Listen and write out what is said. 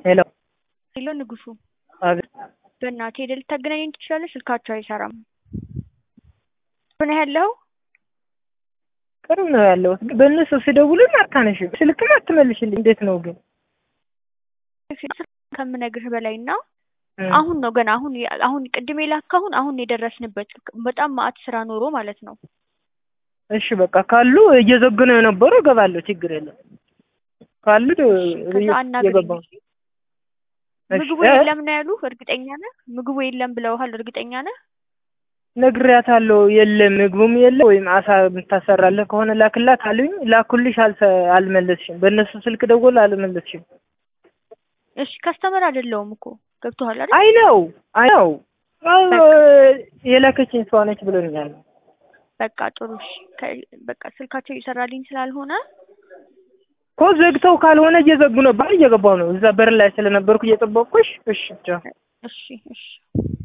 ሄሎ ሄሎ ንጉሱ፣ አቤት። በእናትህ ሄደህ ልታገናኘኝ ትችላለህ? ስልካቸው አይሰራም። ምን ያለው ቅርብ ነው ያለሁት፣ ግን በእነሱ ስደውልም አታነሽም፣ ስልክም አትመልሽልኝ። እንዴት ነው ግን? ከምነግርህ በላይ እና እም፣ አሁን ነው ገና አሁን አሁን ቅድም የላካሁን አሁን የደረስንበት በጣም ማአት ስራ ኖሮ ማለት ነው። እሺ በቃ ካሉ እየዘጉ ነው የነበሩ እገባለሁ፣ ችግር የለም። ካሉ ከዛ አናግረኝ እየገባሁ እሺ? እሺ፣ ምግቡ እ? የለም ነው ያሉ? እርግጠኛ ነህ? ምግቡ የለም ብለውሃል? እርግጠኛ ነህ? ነግሬያታለሁ። የለም ምግቡም የለም ወይም አሳ የምታሰራለህ ከሆነ ላክላት አሉኝ። ላኩልሽ፣ አልሰ- አልመለስሽም። በእነሱ ስልክ ደወል አልመለስሽም። እሺ ከስተመር አይደለውም እኮ ገብቶሃል አይደል? አይ ነው አይ ነው የላከችኝ ሰው ነች ብሎኛል። በቃ ጥሩ እሺ። ከ- በቃ ስልካቸው እየሰራልኝ ስላልሆነ እኮ ዘግተው ካልሆነ እየዘጉ ነበር፣ እየገባሁ ነው። እዛ በር ላይ ስለነበርኩ እየጠበቅኩሽ። እሺ ቻው። እሺ እሺ